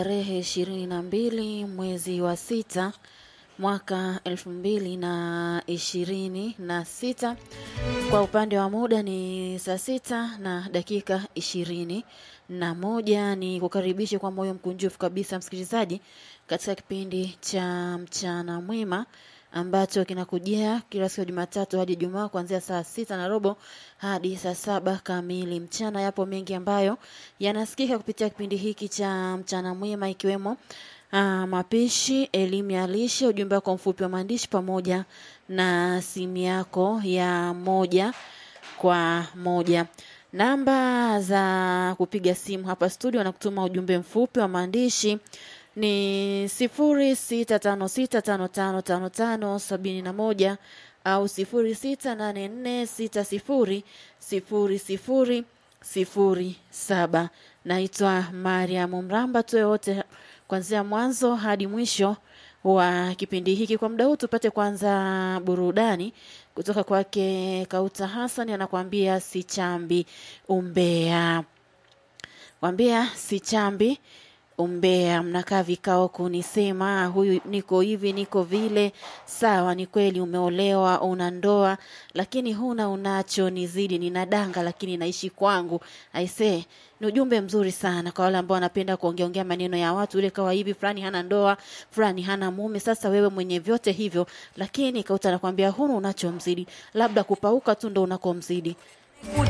Tarehe ishirini na mbili mwezi wa sita mwaka elfu mbili na ishirini na sita. Kwa upande wa muda ni saa sita na dakika ishirini na moja. Ni kukaribishe kwa moyo mkunjufu kabisa msikilizaji katika kipindi cha mchana mwema ambacho kinakujia kila siku ya Jumatatu hadi Ijumaa kuanzia saa sita na robo hadi saa saba kamili mchana. Yapo mengi ambayo yanasikika kupitia kipindi hiki cha mchana mwema ikiwemo Ah, mapishi, elimu ya lishe, ujumbe wako mfupi wa maandishi pamoja na simu yako ya moja kwa moja. Namba za kupiga simu hapa studio na kutuma ujumbe mfupi wa maandishi ni sifuri sita tano sita tano tano tano tano sabini na moja au sifuri sita nane nne sita sifuri sifuri sifuri sifuri saba. Naitwa Mariam Mramba, tuwe wote kuanzia mwanzo hadi mwisho wa kipindi hiki. Kwa muda huu tupate kwanza burudani kutoka kwake Kauta Hassan, anakuambia sichambi umbea, kwambia sichambi umbea. Mnakaa vikao kunisema huyu niko hivi niko vile. Sawa, ni kweli umeolewa, una ndoa, lakini huna unacho nizidi. Nina danga lakini naishi kwangu. Aisee, ni ujumbe mzuri sana kwa wale ambao wanapenda kuongeongea maneno ya watu, ile kawa hivi, fulani hana ndoa, fulani hana mume. Sasa wewe mwenye vyote hivyo, lakini Kauta anakwambia huna unachomzidi, labda kupauka tu ndo unakomzidi.